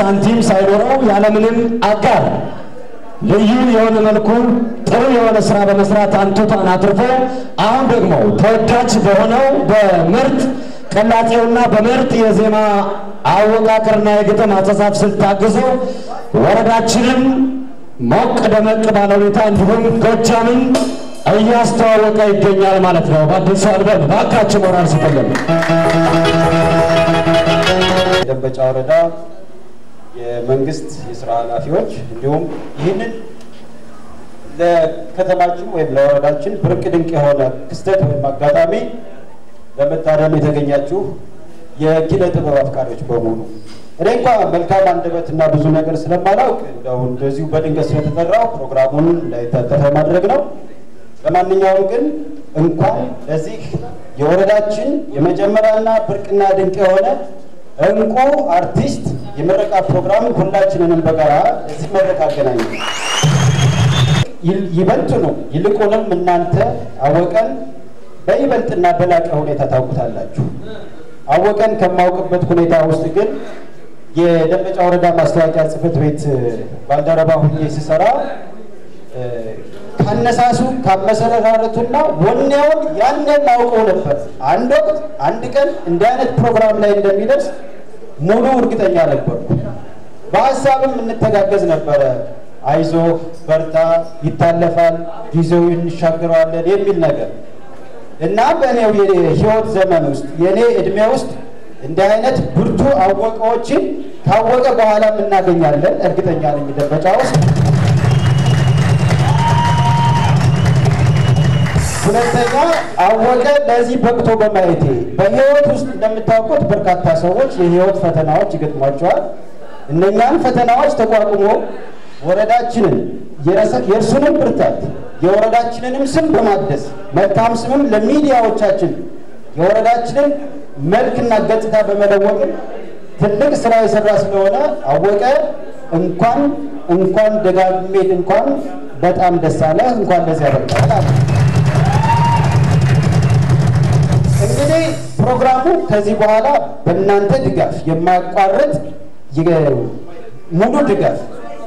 ሳንቲም ሳይኖረው ያለምንም አጋር ልዩ የሆነ መልኩ ጥሩ የሆነ ስራ በመስራት አንቱታን አትርፎ አሁን ደግሞ ተወዳጅ በሆነው በምርጥ ቅላጤውና በምርጥ የዜማ አወቃቀርና የግጥም አጻጻፍ ስልት ታግዘው ወረዳችንን ሞቅ ደመቅ ባለ ሁኔታ እንዲሁም ጎጃምን እያስተዋወቀ ይገኛል ማለት ነው። በአዲሱ አልበም እባካችሁ ሞራል ስጥልን። የደንበጫ ወረዳ የመንግስት የስራ ኃላፊዎች እንዲሁም ይህንን ለከተማችን ወይም ለወረዳችን ብርቅ ድንቅ የሆነ ክስተት ወይም አጋጣሚ ለመታደም የተገኛችሁ የኪነ ጥበብ አፍቃሪዎች በሙሉ እኔ እንኳ መልካም አንደበት እና ብዙ ነገር ስለማላውቅ እንደው እንደዚሁ በድንገት ስለተጠራው ፕሮግራሙን እንዳይታጠፈ ማድረግ ነው። ለማንኛውም ግን እንኳን ለዚህ የወረዳችን የመጀመሪያና ብርቅና ድንቅ የሆነ እንቁ አርቲስት የምረቃ ፕሮግራም ሁላችንንም በጋራ እዚህ መድረክ አገናኘ። ይበልጥ ነው ይልቁንም እናንተ አወቀን በይበልጥና በላቀ ሁኔታ ታውቁታላችሁ። አወቀን ከማውቅበት ሁኔታ ውስጥ ግን የደንበጫ ወረዳ ማስታወቂያ ጽሕፈት ቤት ባልደረባ ሁኜ ስሰራ ካነሳሱ ካመሰረታረቱና ወኔውን ያንን አውቀው ነበር። አንድ ወቅት አንድ ቀን እንዲህ አይነት ፕሮግራም ላይ እንደሚደርስ ሙሉ እርግጠኛ ነበርኩ። በሀሳብም እንተጋገዝ ነበረ። አይዞ በርታ፣ ይታለፋል፣ ጊዜው እንሻገረዋለን የሚል ነገር እና በእኔው የህይወት ዘመን ውስጥ የእኔ እድሜ ውስጥ እንዲህ አይነት ብርቱ አወቀዎችን ካወቀ በኋላ እናገኛለን። እርግጠኛ ነኝ ደንበጫ ውስጥ ሁለተኛ አወቀ ለዚህ በቅቶ በማየቴ በህይወት ውስጥ እንደምታውቁት በርካታ ሰዎች የህይወት ፈተናዎች ይገጥሟቸዋል። እነኛን ፈተናዎች ተቋቁሞ ወረዳችንን የእርሱንም ብርታት የወረዳችንንም ስም በማደስ መልካም ስምም ለሚዲያዎቻችን የወረዳችንን መልክና ገጽታ በመለወጥ ትልቅ ስራ የሰራ ስለሆነ አወቀ እንኳን እንኳን ደጋግሜ እንኳን በጣም ደስ አለህ እንኳን ለዚህ ያበቃል። እንግዲህ ፕሮግራሙ ከዚህ በኋላ በእናንተ ድጋፍ የማያቋርጥ ሙሉ ድጋፍ፣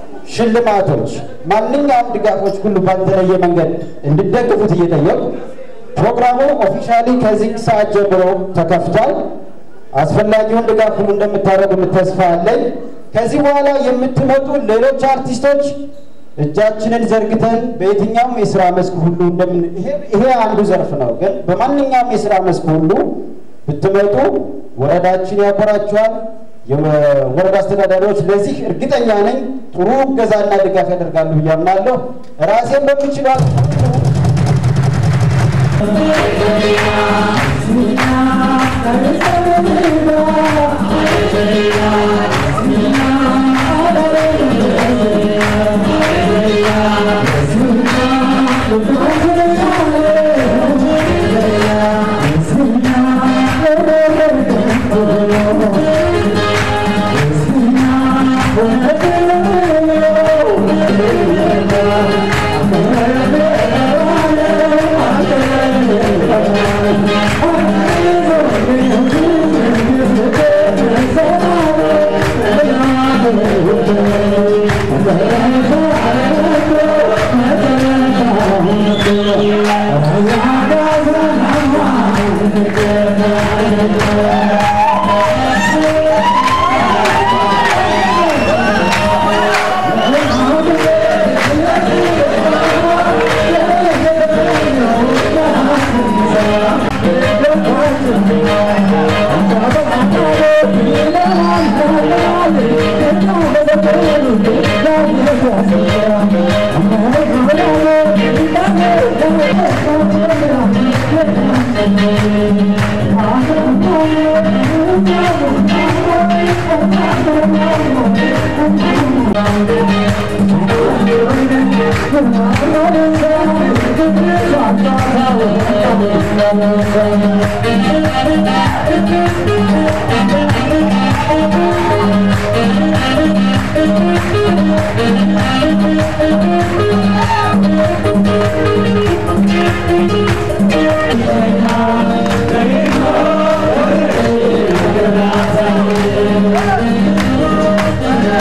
ሽልማቶች፣ ማንኛውም ድጋፎች ሁሉ ባልተለየ መንገድ እንድደግፉት እየጠየቁ ፕሮግራሙ ኦፊሻሊ ከዚህ ሰዓት ጀምሮ ተከፍቷል። አስፈላጊውን ድጋፍ ሁሉ እንደምታደርጉ ተስፋ አለኝ። ከዚህ በኋላ የምትመጡ ሌሎች አርቲስቶች እጃችንን ዘርግተን በየትኛውም የስራ መስክ ሁሉ እንደምን ይሄ አንዱ ዘርፍ ነው፣ ግን በማንኛውም የስራ መስክ ሁሉ ብትመጡ ወረዳችን ያኮራችኋል። የወረዳ አስተዳዳሪዎች ለዚህ እርግጠኛ ነኝ ጥሩ እገዛና ድጋፍ ያደርጋሉ ብዬ አምናለሁ። ራሴን በምችለው Thank you.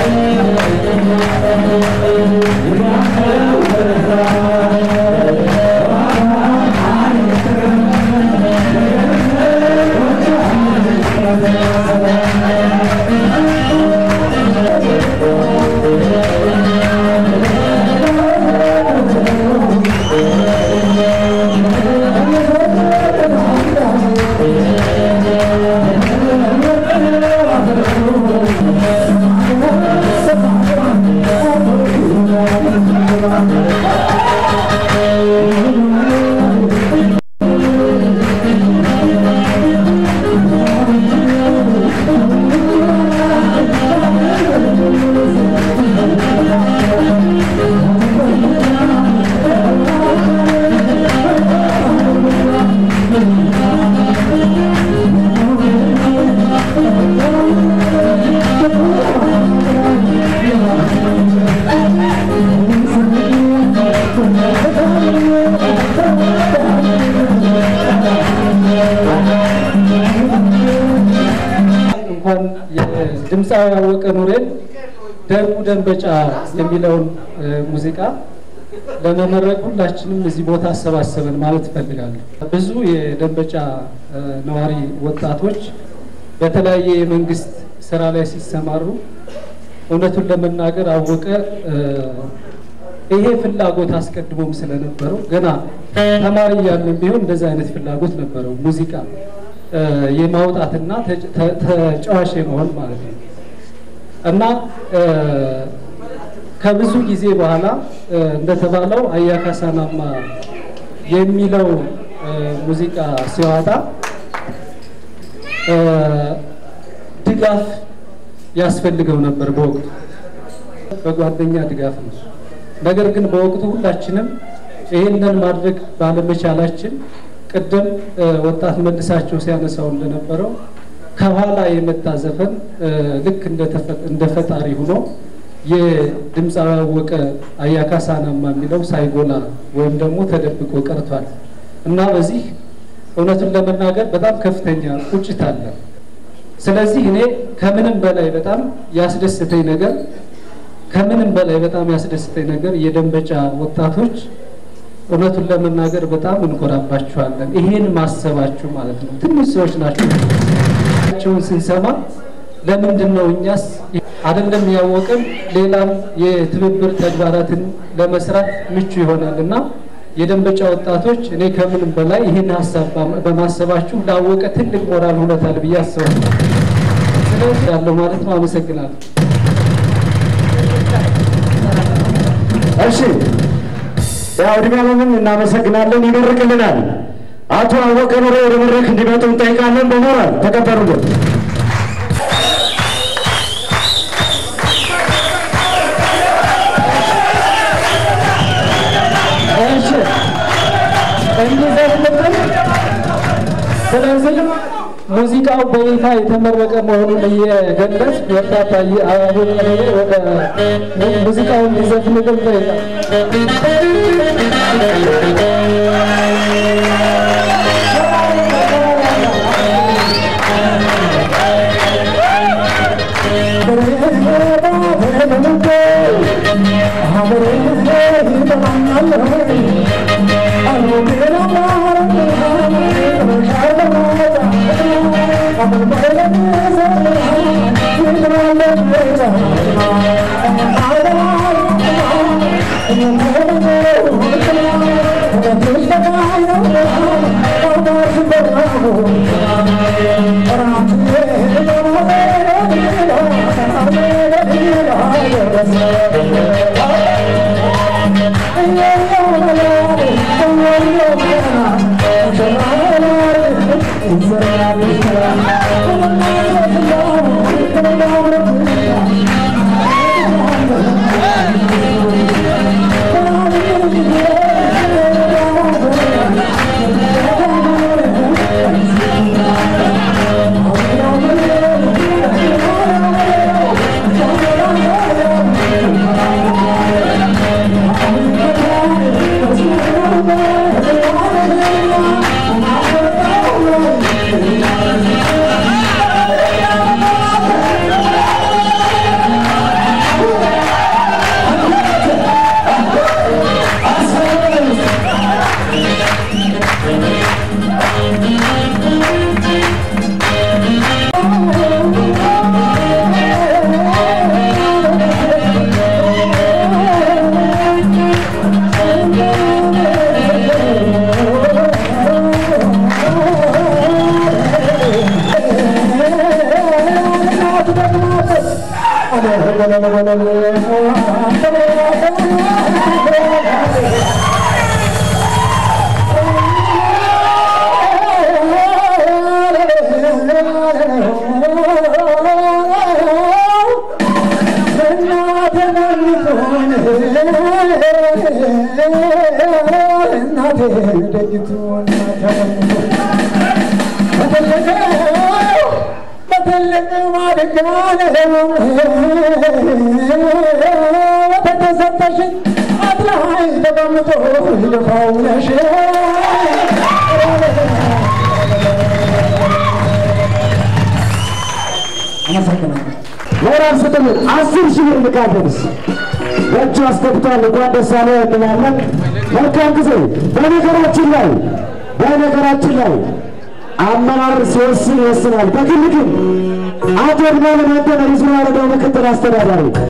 ድምፃዊ ያወቀ ኑሬን ደርቡ ደንበጫ የሚለውን ሙዚቃ ለመመረቅ ሁላችንም እዚህ ቦታ አሰባሰብን ማለት እፈልጋለሁ። ብዙ የደንበጫ ነዋሪ ወጣቶች በተለያየ የመንግስት ስራ ላይ ሲሰማሩ እውነቱን ለመናገር አወቀ ይሄ ፍላጎት አስቀድሞም ስለነበረው ገና ተማሪ እያለን ቢሆን እንደዚህ አይነት ፍላጎት ነበረው ሙዚቃ የማውጣትና ተጫዋች የመሆን ማለት ነው እና ከብዙ ጊዜ በኋላ እንደተባለው አያካሳናማ የሚለው ሙዚቃ ሲዋጣ ድጋፍ ያስፈልገው ነበር በወቅቱ በጓደኛ ድጋፍ ነው። ነገር ግን በወቅቱ ሁላችንም ይህንን ማድረግ ባለመቻላችን ቅድም ወጣት መልሳቸው ሲያነሳው እንደነበረው ከኋላ የመጣ ዘፈን ልክ እንደ ፈጣሪ ሆኖ የድምፃዊ ያወቀ አያካሳናማ የሚለው ሳይጎላ ወይም ደግሞ ተደብቆ ቀርቷል እና በዚህ እውነቱን ለመናገር በጣም ከፍተኛ ቁጭት አለ። ስለዚህ እኔ ከምንም በላይ በጣም ያስደስተኝ ነገር ከምንም በላይ በጣም ያስደስተኝ ነገር የደንበጫ ወጣቶች እውነቱን ለመናገር በጣም እንኮራባችኋለን። ይሄን ማሰባችሁ ማለት ነው። ትንሽ ሰዎች ናቸው። ቸውን ስንሰማ ለምንድን ነው እኛስ አይደለም ያወቅን ሌላም የትብብር ተግባራትን ለመስራት ምቹ ይሆናል እና የደንበጫ ወጣቶች እኔ ከምንም በላይ ይህን ሀሳብ በማሰባችሁ ላወቀ ትልቅ ሞራል ሆነታል ብዬ አስባለሁ። ስለዚህ ያለው ማለት ነው። አመሰግናለሁ። እሺ ያው እድሜ ዓለምን እናመሰግናለን። ይመርቅልናል። አቶ አወቀ ኑሮ ወደ መድረክ እንዲመጡ እንጠይቃለን። በሞራል ተቀበሉልን። እሺ እንዲዘፍንብን ስለዚህ ሙዚቃው በይፋ የተመረቀ መሆኑን እየገለጽ ወጣት አወቀ ኑሮ ወደ ሙዚቃውን እንዲዘፍንልን ጠይቃል። አመሰግናለሁ። ሞራል ስጥልን። አስር ሺህ ብር ልካለንስ በእጁ አስገብቷል። እንኳን ደስ አለ እንላለን። መልካም ጊዜ። በነገራችን ላይ በነገራችን ላይ አመራር ሲወስን ይወስናል። በግል ግን አቶ እድሜ ለመንተ ሪዝን ወረዳው ምክትል አስተዳዳሪ